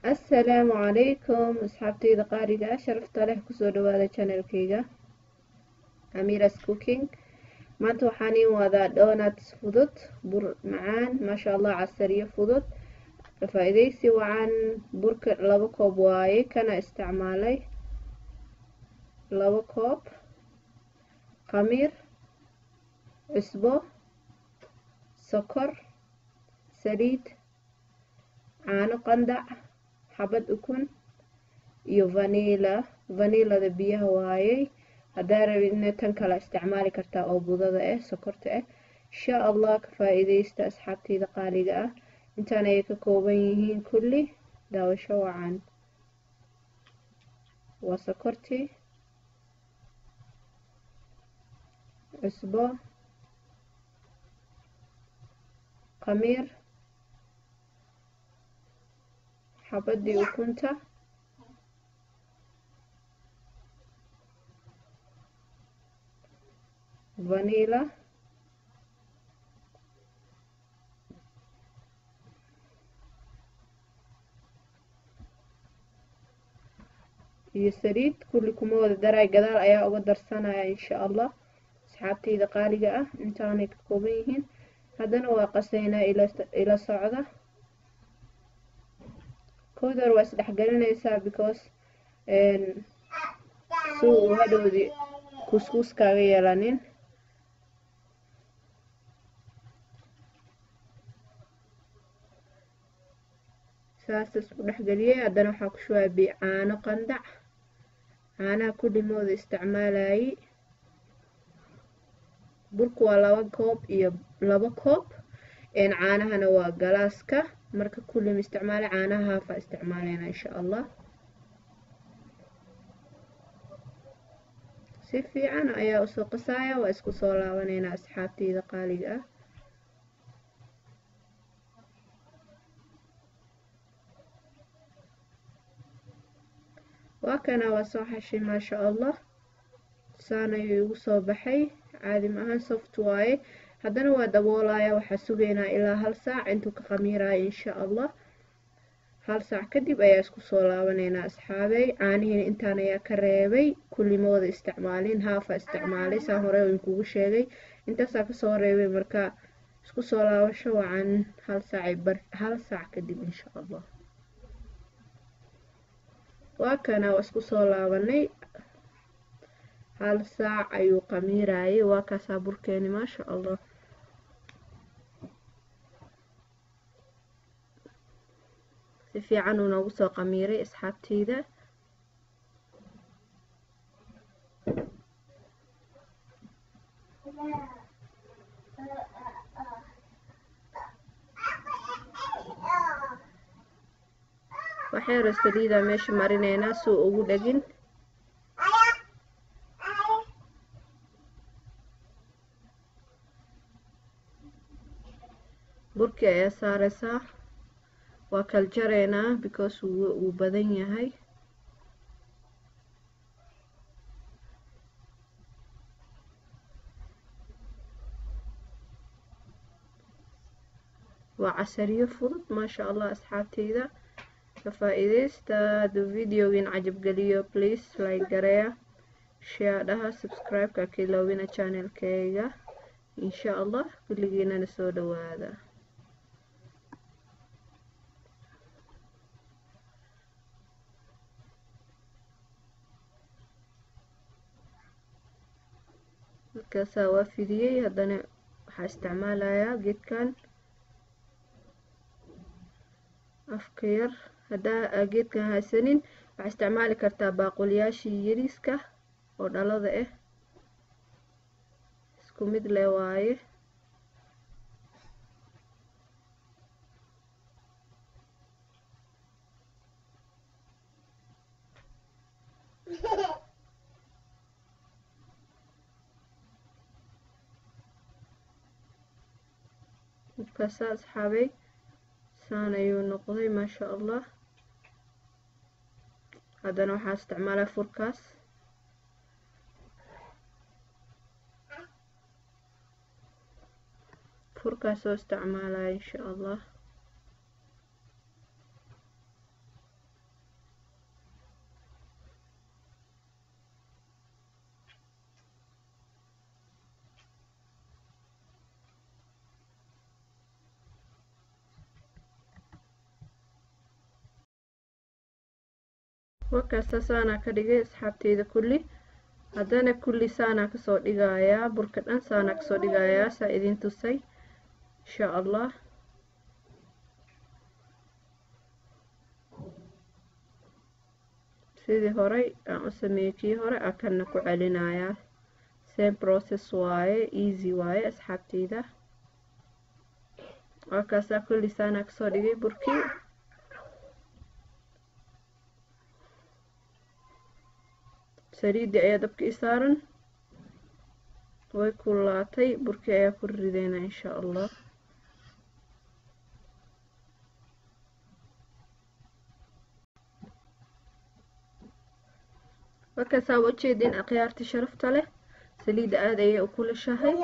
assalaamu calaykum asxaabtayda qaaliga ah sharafta leh kusoo dhawaada channelkayga amiras cooking maanta waxaan iin wadaa donuts fudud bur macaan maasha allah casariyo fudud faa-ideysi wacan burka laba koob waaye kana isticmaalay laba koob khamiir cusbo sokor saliid caano qandac xabad ukun iyo vanila vanilada biyaha waayey haddaa rabidna tan kale isticmaali kartaa oo budada ah sokorta ah insha allah ka faa-ideysta asxaabteyda qaaliga ah intaan ayay ka kooban yihiin kulli daawasho wacan waa sokortii cusbo khamiir xabadii ukunta vanila iyo saliid kulli kuma wada daray gadaal ayaa uga darsanaya insha allah asxaabteyda qaaliga ah intaanay ka kooban yihiin haddana waa qaseynaa ila socda kowdar waa isdhexgelinaysaa because si uu hadhowdi kuskuus kaaga yeelanin saas isku dhexgeliyey haddana waxaa ku shubaa bi caano qandac caanaha kullimooda isticmaalayay burku waa laba koob iyo laba koob caanahana waa galaaska marka kullim isticmaala caanaha haafaa isticmaaleyna insha allah si fiican ayaa usoo qasaaya waa isku soo laabaneynaa asxaabteyda qaaliga ah waa kana waa soo xashay maasha allah saan ayuu igu soo baxay caadi maahan soft waaye haddana waa daboolaya waxaa sugaynaa ilaa hal saac intuu ka khamiiraayo insha allah hal saac kadib ayaa isku soo laabaneynaa asxaabey caanihiina intaan ayaa ka reebay kullimooda isticmaalin haafa isticmaalay saan hore inkugu sheegay intaasaa kasoo reebay marka isku soo laabasho wacan hal saacay bar hal saac kadib insha allah waa kana waa isku soo laabanay hal saac ayuu qamiirayay waa kaasaa burkeeni maasha allah si fiican uu noogu soo qamiiray asxaabteyda waxyaro saliida meesha marineynaa suu ugu dhegin burkii ayaa saareysaa waa kal jareynaa because wuu badan yahay waa casariyo fudud maasha allah asxaabteyda ka faa-ideysta hadduu videogin cajabgeliyo please like gareya share dhaha subscribe-ka ka iloobina channelkeyga insha allah kulligiinana soo dhawaada markaasaa waa fidiyey haddana waxaa isticmaalayaa geedkan afka yar haddaa geedkan haysanin waxaa isticmaali kartaa baaqulyaashii yariiska oo dhalada ah isku mid leh waaye markaasa asxaabay saan ayuu noqday maasha allah haddana waxaa isticmaalaa furkaas furkaas oo isticmaalaya insha allah wakaasta saanaa ka dhigay asxaabteyda kulli haddana kulli saanaa kasoo dhigayaa burka dhan saanaa kasoo dhigayaa saa idin tusay insha allah sidii horey aan u sameeyey kii hore aa kana ku celinayaa same process waaye easy waaye asxaabteyda waakaasaa kulli saanaa kasoo dhigay burkii saliidii ayaa dabka i saaran way kullaatay burkii ayaa ku rideynaa insha allah markaasaa ujeedin akhyaartii sharafta leh saliidda aada ayay u kulashahay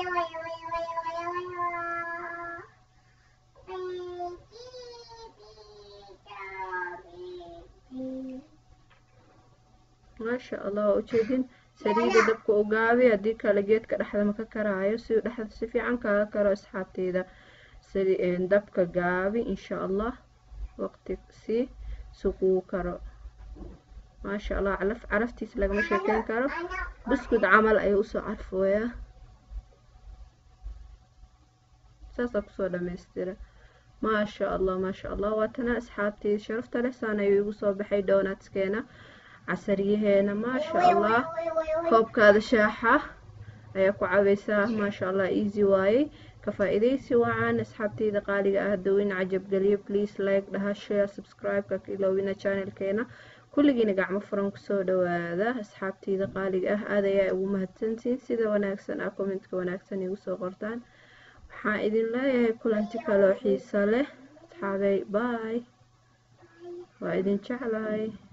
maasha allah waa ujeedin saliidda dabka u gaabi haddii kale geedka dhexda maka karaayo si dhexda si fiican kaaga karo asxaabteyda dabka gaabi insha allah waqti si suquu karo maasha allah calaf caraftiis lagama sheekeyn karo buskud camal ayuu usoo carfooyaa saasaa kusoo dhamaystira maasha allah maasha allah waatana asxaabteyda sharafta leh saan ayuu igu soo baxay doonatskeena casaryaheena maasha allah koobkaada shaaxa ayaa ku cabaysaa maasha allah easy waayey ka faa-idaysi wacan asxaabteyda qaaliga ah dawin cajabgeliyo please like dhaha share subscribe-ka ka iloowina channelkeena kulligiina gacmo furan kusoo dhawaada asxaabteyda qaaliga ah aad ayaa ugu mahadsantiin sida wanaagsan ah commentka wanaagsan igu soo qortaan waxaan idin leeyahay kulanti kaloo xiisa leh asxaabey bye waa idin jeclahay